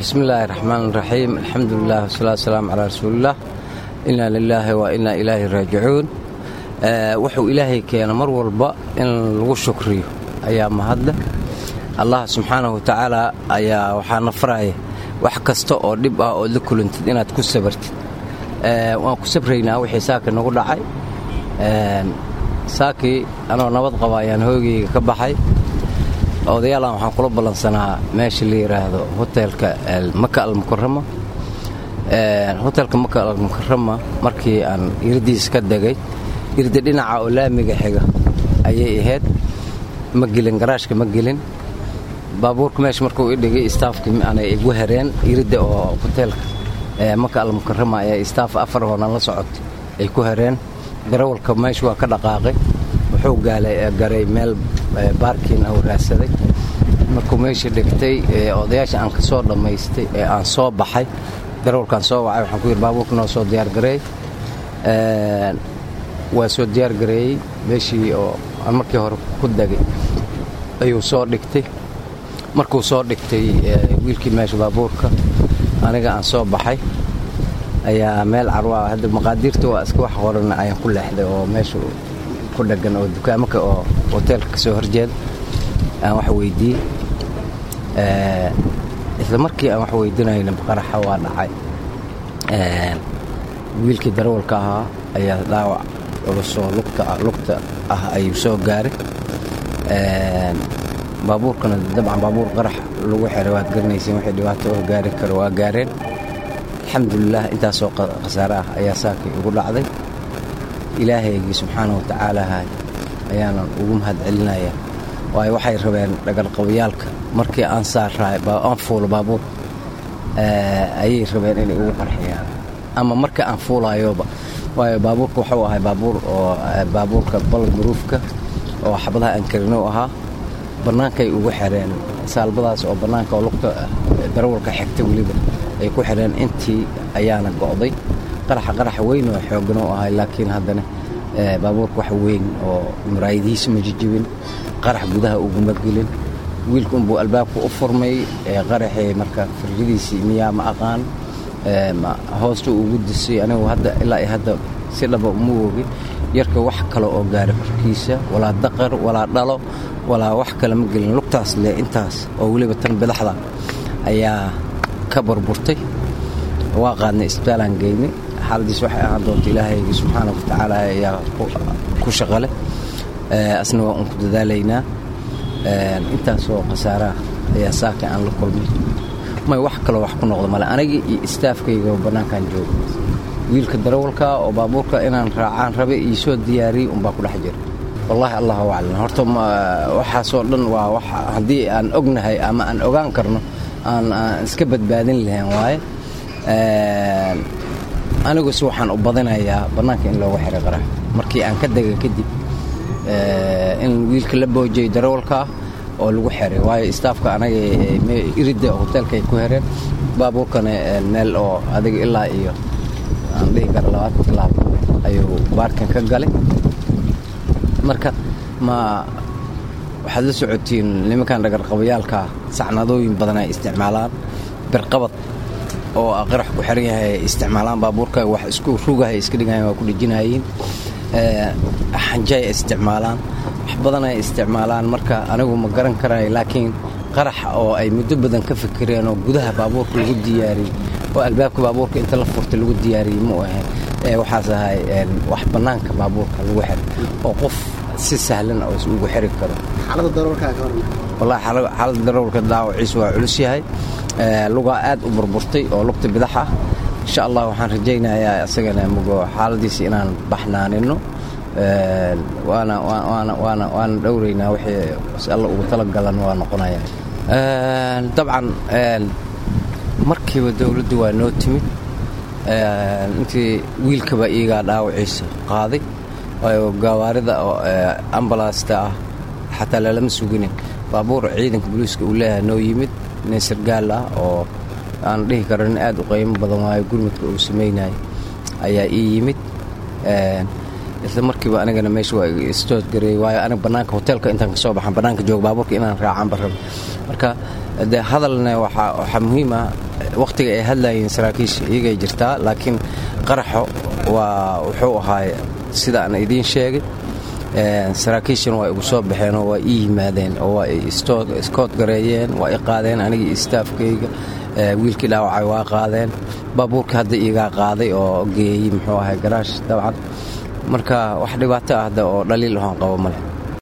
bismi illaahi raxmaan raxiim alxamdulilah wasalaatu wasalaamu calaa rasuuliillah inaa lilaahi wa inaa ilaahi raajicuun wuxuu ilaahay keena mar walba in lagu shukriyo ayaa mahadle allah subxaanahu watacaala ayaa waxaana faraya wax kasta oo dhib ah ood la kulantid inaad ku sabartid waan ku sabraynaa wixii saaka nagu dhacay saakii anoo nabad qaba ayaan hoogayga ka baxay odayaalan waxaan kula ballansanaa meesha la yidhaahdo hoteelka maka almukarama hoteelka maka almukarama markii aan iradiis ka degay irda dhinaca oo laamiga xiga ayay ahayd ma gelin garaashka ma gelin baabuurka meesha markuu i dhigay staafkii aanay igu hereen iridda oo hoteelka maka almukarama ayaa istaaf afar hoonan la socotay ay ku hereen darawalka meesha waa ka dhaqaaqay wuxuu garay meel baarkiin u raadsaday markuu meesha dhigtay odayaasha aan ka soo dhammaystay ee aan soo baxay darawalkaan soo wacay waxaan ku yidhi baabuurka noo soo diyaargareey waa soo diyaargareeyey meeshii oo aan markii hore ku degay ayuu soo dhigtay markuu soo dhigtay wiilkii meesha baabuurka aniga aan soo baxay ayaa meel carwa hadda maqaadiirta waa iska wax qoran ayaan ku leexday oo meesha ku dhagan oo dukaamaka oo hoteelka ka soo horjeeda aan wax weydiiyey isla markii aan wax weydiinayna qaraxa waa dhacay wiilkii darawalka ahaa ayaa dhaawac culusoo lugta ah ayuu soo gaaray baabuurkana dabcan baabuur qarax lagu xiray waad garanayseen wixii dhibaato oo gaari karo waa gaareen alxamdulilah intaasoo khasaare ah ayaa saakii ugu dhacday ilaahaygii subxaana watacaalaha ayaanan ugu mahad celinaya waayo waxay rabeen dhagalqabayaalka markii aan saaraay aan fuulo baabuur ayay rabeen inay ugu qarxiyaan ama markii aan fuulayoba waayo baabuurka waxuu ahay baabuur oo baabuurka balad maruufka oo xabadaha aan karino ahaa bannaankay ugu xireen saalbadaas oo bannaanka oo lugta darawalka xigta weliba ay ku xidheen intii ayaana go'day qaraxa qaraxa weyn oo xooggan u ahay laakiin haddana baabuurka wax weyn oo muraayadihiisa ma jijibin qarax gudaha uguma gelin wiilka unbuu albaabka u furmay qaraxii marka firridiisii miyaa ma aqaan hoosta ugu disay anigu hadda ilaa iyo hadda si dhaba uma ogi yarka wax kale oo gaara korkiisa walaa daqar walaa dhalo walaa wax kale ma gelin lugtaas le intaas oo weliba tan bidaxda ayaa ka burburtay waa qaadnay isbitaalaan geynay xaaladiis waxay ahaan doonta ilaahaygi subxaana watacaala ayaa ku shaqale asna waa un ku dadaalaynaa intaasoo khasaaraha ayaa saaka aan la kulmay may wax kaloo wax ku noqdo male anigii iyo istaafkayga bannaankaan jooga wiilka darawalka oo baabuurka inaan raacaan rabe ii soo diyaariyey unbaa ku dhex jira wallaahi allahu aclam horta waxaasoo dhan waa wax haddii aan ognahay ama aan ogaan karno aan iska badbaadin lahayn waaye aniguse waxaan u badinayaa bannaanka in loogu xiray qarax markii aan ka dega kadib in wiilka la boojiyay darawalkaa oo lagu xiray waayo istaafka anaga iridda hoteelka ay ku hereen baabuurkana meel oo adiga ilaa iyo aan dhihi kara labaatan tilaabo ayuu baarkan ka galay marka ma waxaad la socotiin nimankan dhagarqabayaalkaa sacnadooyin badan ay isticmaalaan birqabad oo qarax ku xiran yahay ay isticmaalaan baabuurka wax isku rugahay iska dhigayan waa ku dhejinayiin xanjay ay isticmaalaan wax badan ay isticmaalaan marka anigu ma garan karayo laakiin qarax oo ay muddo badan ka fikireen oo gudaha baabuurka lagu diyaariyey oo albaabka baabuurka inta la furtay lagu diyaariyey mu ahayn waxaas ahay wax bannaanka baabuurka lagu xiray oo qof si sahlan oo ugu xiri karo wallahi xaaladda darawalka daawaciisu waa culus yahay lugaa aad u burburtay oo lugta bidax ah insha allah waxaan rajaynayaa isagana mugo xaaladiisa inaan baxnaanino waana dhowraynaa wixii alla ugu talagalan waa noqonaya dabcan markiiba dowladdu waa noo timid intii wiilkaba iyagaa dhaawaciisa qaaday waayo gawaarida ambalaasta ah xataa lalama suginin baabuur ciidanka booliiska uu leeyahay noo yimid nin sargaal ah oo aan dhihi karo nin aad u qaymo badan waayo gurmudka uu samaynayay ayaa ii yimid isla markiiba anigana meesha waa istood gareeyey waayo aniga bannaanka hoteelka intaan ka soo baxan bannaanka jooga baabuurka inaan raacaan barraba marka de hadalna waxaa muhiim ah wakhtiga ay hadlayeen saraakiisha iyagay jirtaa laakiin qaraxo waa wuxuu ahaay sida aan idiin sheegay saraakiishana waa igu soo baxeenoo waa ii yimaadeen oo waa iskood gareeyeen waa i qaadeen anigii istaafkayga wiilkii dhaawacay waa qaadeen baabuurka hadda iigaa qaaday oo geeyey muxuu ahay garaash dabcan marka wax dhibaato ah hadda oo dhaliil ahoon qabo male